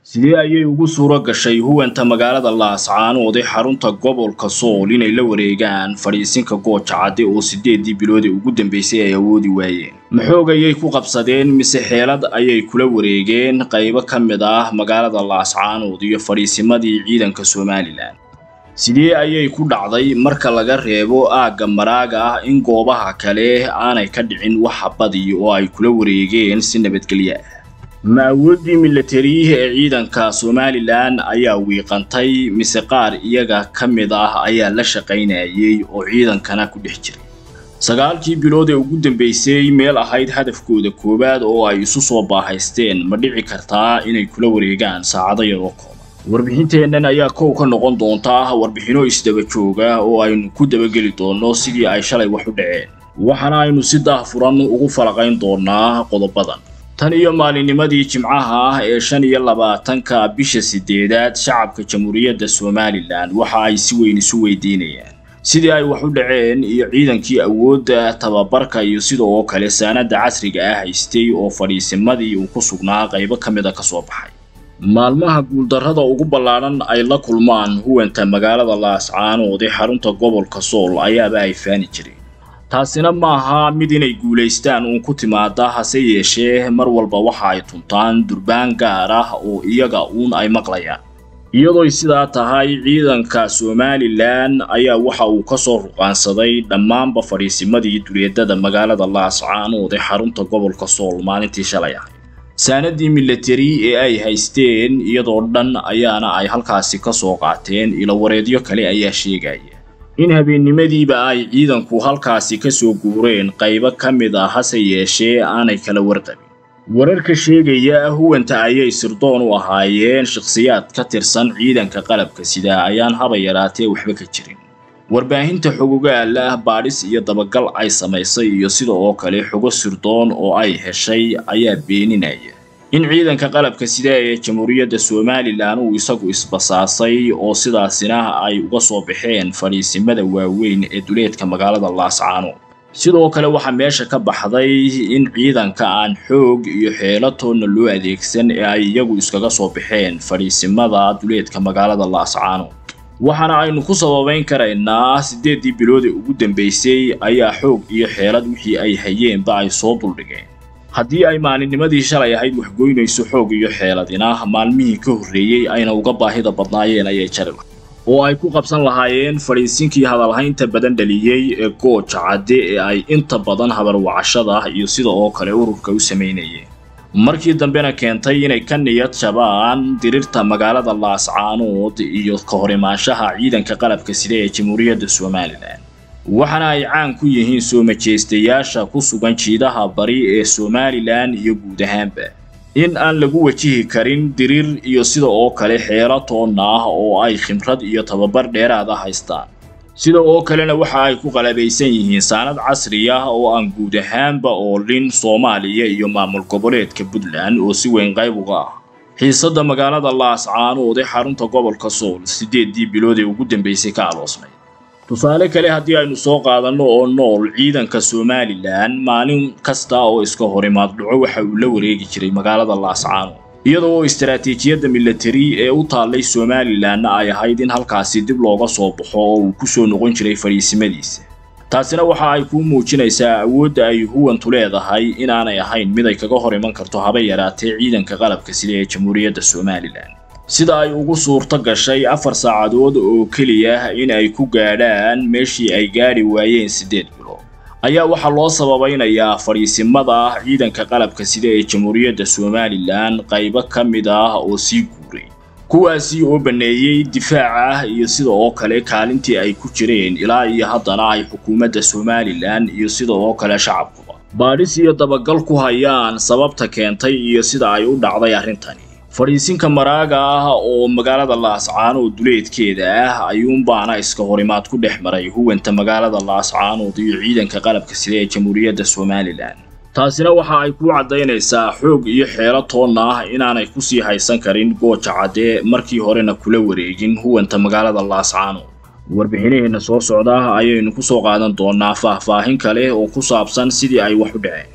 sidee ayay ugu suuro gashay huwanta magaalada laascaanood ee xarunta gobolka sool inay la wareegaan fadhiisinka gooja cadde oo siddeedii bilood ee ugu dambaysay ay awoodi waayeen maxoog ayay ku qabsadeen mise xeelad ayay kula wareegeen qaybo ka mid ah magaalada laascaanood iyo fadhiisimadii ciidanka somalilan sidee ayay ku dhacday marka laga reebo aagga maraaga ah in goobaha kale aanay ka dhicin wax habadii oo ay kula wareegeen si nabadgelyo ah ma awooddii milatariyihi ee ciidanka somalilan ayaa wiiqantay mise qaar iyaga ka mid ah ayaa la shaqaynayay oo ciidankana ku dhex jiray sagaalkii bilood ee ugu dambaysay meel ahayd hadafkooda koowaad oo ay isu soo baahaysteen ma dhici kartaa inay kula wareegaan saacado yaroo kooban warbixinteennan ayaa kow ka noqon doonta warbixinno isdaba jooga oo aynu ku dabageli doonno sidii ay shalay wax u dhaceen waxaana aynu si daahfuran ugu falaqayn doonaa qodobadan tan iyo maalinnimadii jimcaha ah ee shan iyo labaatanka bisha siddeedaad shacabka jamhuuriyadda somalilan waxa ay si weyn isu weydiinayaan sidii ay wax u dhaceen iyo ciidankii awoodda tababarka iyo sida oo kale saanadda casriga ah haystay oo fadhiisimadii uu ku sugnaa qaybo ka mida ka soo baxay maalmaha guuldarrada ugu ballaadhan ay la kulmaan huwanta magaalada laascaanood ee xarunta gobolka sool ayaaba ay faani jireen taasina maaha mid inay guulaystaan uun ku timaada hase yeeshee mar walba waxa ay tuntaan durbaan gaar ah oo iyaga uun ay maqlayaan iyadooy sidaa tahay ciidanka somalilan ayaa waxa uu ka soo ruqaansaday dhammaanba fadhiisimadii duleedada magaalada laascaanood ee xarunta gobolka sool maalintii shalay ahay saanadii milatari ee ay haysteen iyadoo dhan ayaana ay halkaasi ka soo qaateen ilowareedyo kale ayaa sheegaya in habeennimadiiba ay ciidanku halkaasi ka soo guureen qaybo ka mid ah hase yeeshee aanay kala warqabin wararka sheegaya huwanta ayay sirdoon u ahaayeen shakhsiyaad ka tirsan ciidanka qalabka sida ayaan haba yaraatee waxba ka jirin warbaahinta xogogaal ah baadhis iyo dabagal ay samaysay iyo sida oo kale xogo sirdoon oo ay heshay ayaa beeninaya in ciidanka qalabka sida ee jamhuuriyadda somalilan uu isagu isbasaasay oo sidaasina ay uga soo baxeen fadhiisimada waaweyn ee duleedka magaalada laascaanood sidoo kale waxaa meesha ka baxday in ciidanka aan xoog iyo xeelatoonna loo adeegsan ee ay iyagu iskaga soo baxeen fadhiisimada duleedka magaalada laascaanood waxaana aynu ku sababayn karaynaa siddeeddii bilood ee ugu dambaysay ayaa xoog iyo xeelad wixii ay hayeenba ay soo duldhigeen haddii ay maalinnimadii shalay ahayd waxgoynayso xoog iyo xeeladina maalmihii ka horreeyey ayna uga baahida badnaayeen ayay jari lahay oo ay ku qabsan lahaayeen fadhiisinkii hadalhaynta badan dhaliyey ee gooja cadde ee ay inta badan habarwacashada iyo sida oo kale ururka u samaynayeen markii dambena keentay inay ka niyad jabaan dirirta magaalada laascaanood iyo ka hor imaanshaha ciidanka qalabka sida ee jamhuuriyadda somalilan waxaana ay caan ku yihiin soo majeystayaasha ku sugan jiidaha bari ee somalilan iyo guud ahaanba in aan lagu wajihi karin dirir iyo sida oo kale xeelo toonna ah oo ay khimrad iyo tababar dheeraada haystaan sida oo kalena waxa ay ku qalabaysan yihiin saanad casri ah oo aan guud ahaanba oolin soomaaliya iyo maamul goboleedka puntland oo si weyn qayb uga ah xiisadda magaalada laascaanood ee xarunta gobolka sool siddeeddii bilood ee ugu dambaysay ka aloosnay tusaale kale haddii aynu soo qaadanno oo nool ciidanka somalilan maalin kasta oo iska horimaad dhaco waxa uu la wareegi jiray magaalada laascaanood iyadoo oo istaraatiijiyadda milatari ee u taallay somalilanna ay ahayd in halkaasi dib looga soo baxo oo uu ku soo noqon jiray fadhiisimadiisa taasina waxa ay kuu muujinaysaa awoodda ay huwantu leedahay inaanay ahayn mid ay kaga hor iman karto haba yaraatee ciidanka qalabka sida ee jamhuuriyadda somalilan sida ay ugu suurto gashay afar saacadood oo keliya in ay ku gaadhaan meeshii ay gaadhi waayeen siddeed bilood ayaa waxaa loo sababaynayaa fadhiisimada ciidanka qalabka sida ee jamhuuriyadda somalilan qaybo ka mid ah oo sii guuray kuwaasi oo banneeyey difaaca ah iyo sida oo kale kaalintii ay ku jireen ilaa iyo haddana ay xukuumadda somalilan iyo sida oo kale shacabkuba baadhis iyo dabagal ku hayaan sababta keentay iyo sida ay u dhacday arrintani fadhiisinka maraaga ah oo magaalada laascaanood duleedkeeda ah ayuunbaana iska horimaad ku dhex maray huwanta magaalada laascaanood iyo ciidanka qalabka sida ee jamhuuriyadda somalilan taasina waxa ay ku caddaynaysaa xoog iyo xeelo toonna ah inaanay kusii haysan karin gooja cadde markii horena kula wareegin huwanta magaalada laascaanood warbixinaheenna soo socda ayaynu ku soo qaadan doonaa faahfaahin kale oo ku saabsan sidii ay wax u dhaceen